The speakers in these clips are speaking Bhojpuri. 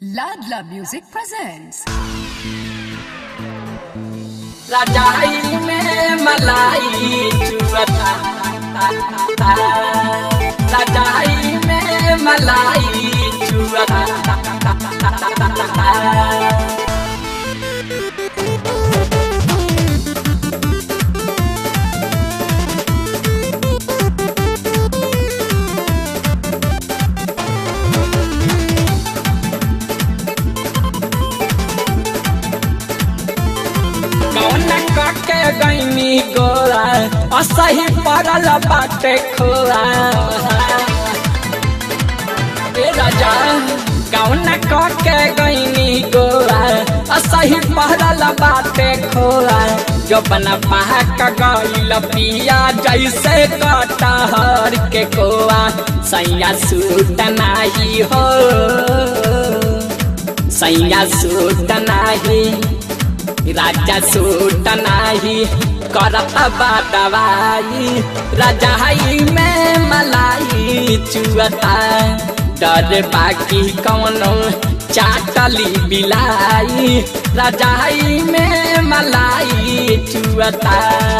Ladla Music presents. रजाई में मलाई चुअता रजाई में मलाई चुअता कौन कके गईनी गोरा असही पड़ल बाटे खोरा ए राजा कौन कके गईनी गोरा असही पड़ल बाटे खोरा जो बना पहाक गईल पिया जैसे कटहर के कोआ सैया सूट नाही हो सैया सूट नाही राजा सूट नाही करत बा दवाई रजाई में मलाई चुअता डर बाकी कौनो चाटली बिलाई रजाई में मलाई चुअता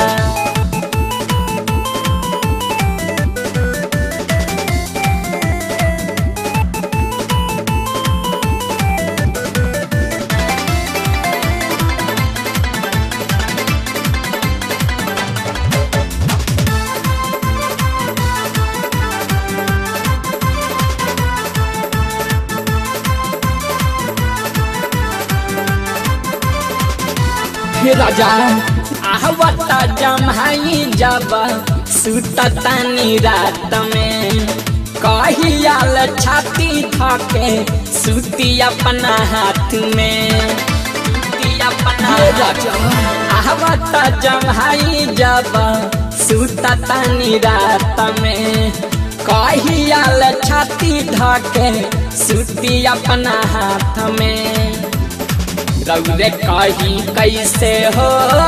हे राजा आहवता जमाई जब सुततानी रात में कहियाल छाती थके सुती अपना हाथ में सुती अपना राजा आहवता जमाई जब सुततानी रात में कहियाल छाती धके सुती अपना हाथ में रौरे कही कैसे हो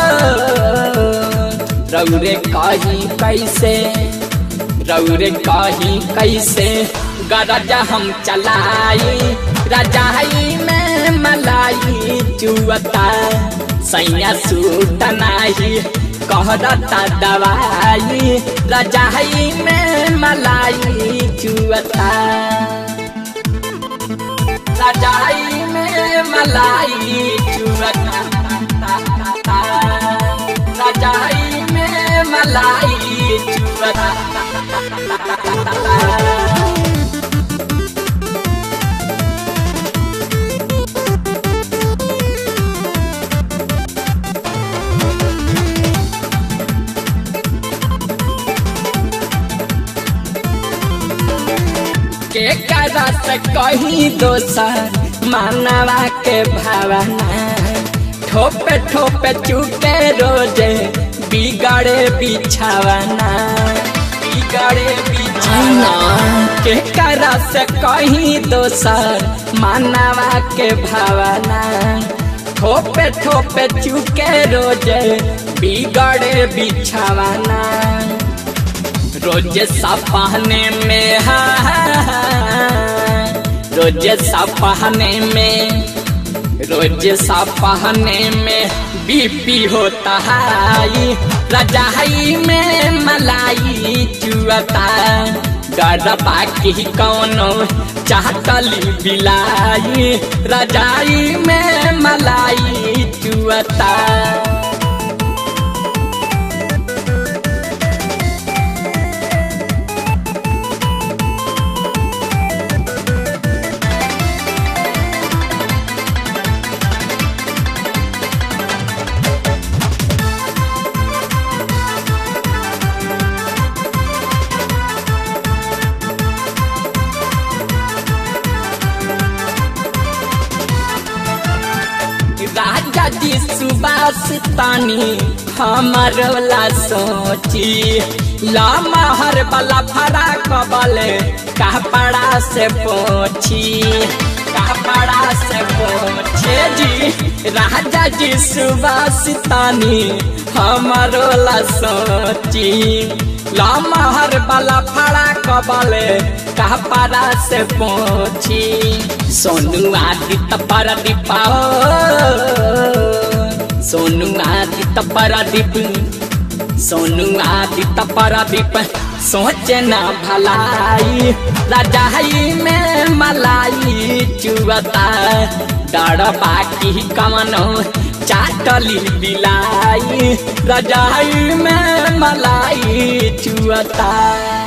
रौरे कही कैसे रौरे कही कैसे गरज हम चलाई रजाई में मलाई चुअता सैया सूट नाही कहरता दवाई रजाई में मलाई चुअता रजाई में मलाई चुअता रजाई में मलाई चुअता के करत कहीं दोसर मानवा के भावना ठोपे ठोपे चुके रोजे बिगड़े बिछावना बिगड़े बिछावना के करत कहीं दोसर मानवा के भावना ठोपे ठोपे चुके रोजे बिगड़े बिछावना रोज सपहने में हा रोज सपहने में रोज सपहने में बीपी होता है रजाई में मलाई चुअता डर बाकी कौनो चाहतली बिलाई रजाई में मलाई चुअता राजा जी सुबास तानी हमर ला सोची ला महर वाला फरा कबले कपड़ा से पोछी कपड़ा से पोछे जी राजा जी सुबास तानी हमर ला सोची ला महर वाला फरा कबले कपड़ा से पोछी सोनू आदित्य परदीप सोनू आदित्य परदीप सोनू आदित्य परदीप सोचे न भलाई रजाई में मलाई चुअता डर बाकी कमनो चाटली बिलाई रजाई में मलाई चुअता